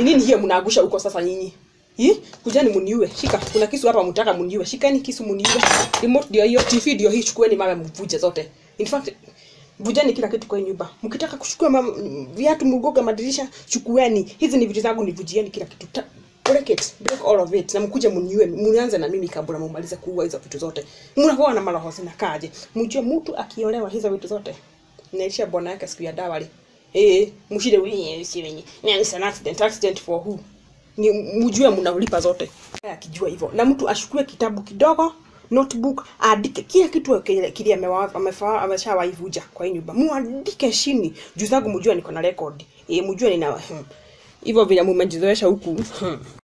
Ni nini hiyo mnaangusha huko sasa nyinyi? Hii? Kujani muniue. Shika. Kuna kisu hapa mtaka muniue. Shikani kisu muniue. Remote ndio hiyo, TV ndio hii, chukueni mawe mvuje zote. In fact, vujeni kila kitu kwa hii nyumba. Mkitaka kuchukua mam- viatu mgoga madirisha, chukueni. Hizi ni vitu zangu nivujieni kila kitu. Ta break it, break all of it. Na mkuje muniue, munianze na mimi kabla mumalize kuua hizo vitu zote. Mnakuwa na maroho zinakaje? Mjue mtu akiolewa hizo vitu zote. Naisha bwana yake siku ya dawali. Eh, mshide wenye si wenye. Ni an accident, accident for who? Ni mjue mnaulipa zote. Akijua hivyo. Na mtu ashukue kitabu kidogo notebook aandike kila kitu kile kile amewa- amefaa ameshawaivuja kwa hii nyumba muandike chini juu zangu mjue niko na record eh mjue nina hmm. hivyo vile mumejizoesha huku hmm.